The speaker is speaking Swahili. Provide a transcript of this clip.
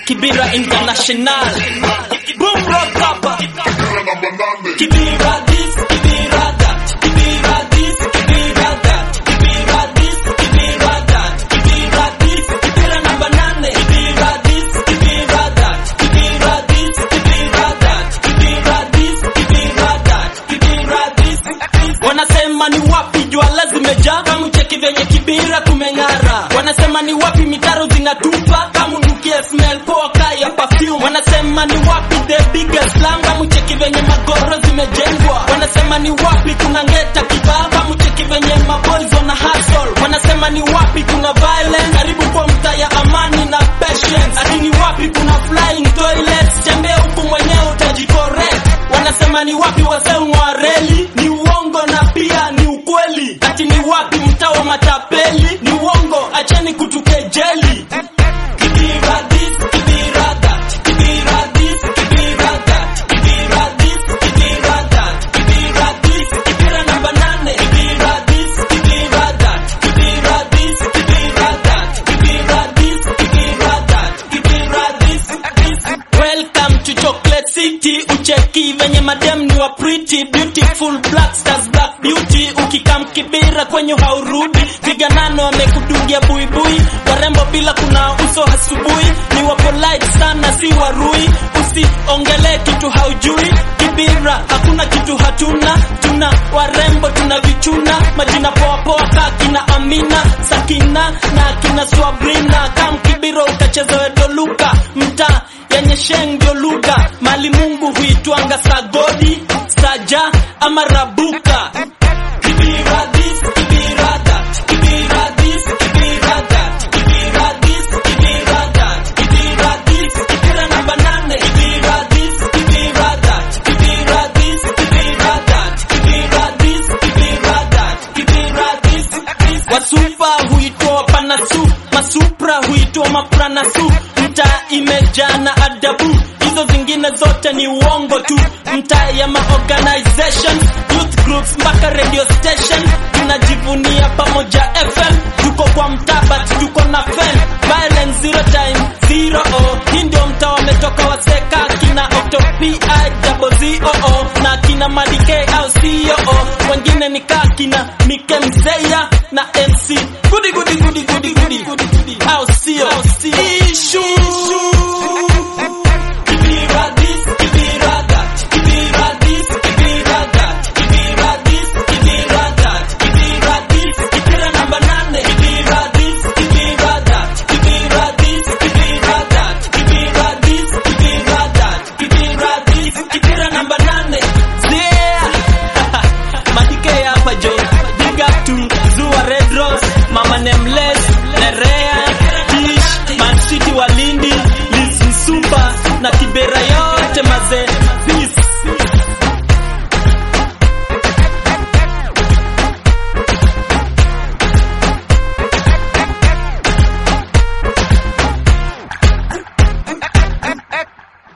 Kibira International. Boom rock hapa. Kibira this, Kibira that. Kibira this, Kibira that. Kibira this, Kibira that. Kibira this, Kibira namba nane. Kibira this, Kibira that. Kibira this, Kibira that. Kibira this, Kibira that. Kibira this, this. Wanasema ni wapi jua zimejaa kama cheki venye Kibira kumeng'ara. Wanasema ni wapi mitaro zinatupa kama nukia smell poa kaya perfume. Wanasema ni wapi the biggest slum kama cheki venye magoro zimejengwa. Wanasema ni wapi kuna ngeta kibao kama cheki venye maboys wana hustle. Wanasema ni wapi kuna violence karibu kwa mtaa ya amani na patience. Ati ni wapi kuna flying toilets tembea huku mwenyewe utajicorrect. Wanasema ni wapi wasee wa reli ni uongo na pia ni ukweli. Ati ni wapi mtaa wa matapeli ni uongo, acheni kutukejeli. Kibira this, Kibira that. Kibira this, Kibira that. Kibira this, Kibira that. Kibira this, Kibira namba nane. Kibira this, Kibira that. Kibira this, Kibira that. Kibira this, Kibira that. Kibira this, this. Welcome to Chocolate City. Ucheki venye madem ni wa pretty beautiful black stars black beauty. Ukikam Kibira kwenye haurudi, viganano wamekudungia buibui, warembo bila kuna uso asubuhi, ni wa polite sana, si warui. Usiongele kitu haujui, Kibira hakuna kitu hatuna, tuna warembo tuna vichuna, majina poa poa ka kina Amina, Sakina na kina Swabrina. Kam Kibira ukachezewe doluka, mtaa yenye sheng ndio lugha, mali Mungu huitwanga sagodi, saja ama rabuka. Kibira this, Kibira that. Kibira this, Kibira that. Kibira this, Kibira that. Kibira this, Kibira namba nane. Kibira this, Kibira that. Kibira this, Kibira that. Kibira this, Kibira that. Kibira this, this. Wasupa huitwa wapanasu, masupra huitwa mapranasu. Mtaa imejaa na adabu, hizo zingine zote ni uongo tu. Mtaa ya maorganizations, youth groups mpaka radio station, tunajivunia pamoja FM. Tuko kwa mtaa but tuko na fen, violence zero time zero oh. Hii ndio mtaa wametoka waseka kina Octo PI double zero oh. na kina Madike au CEO wengine ni kaa kina Mike Mzee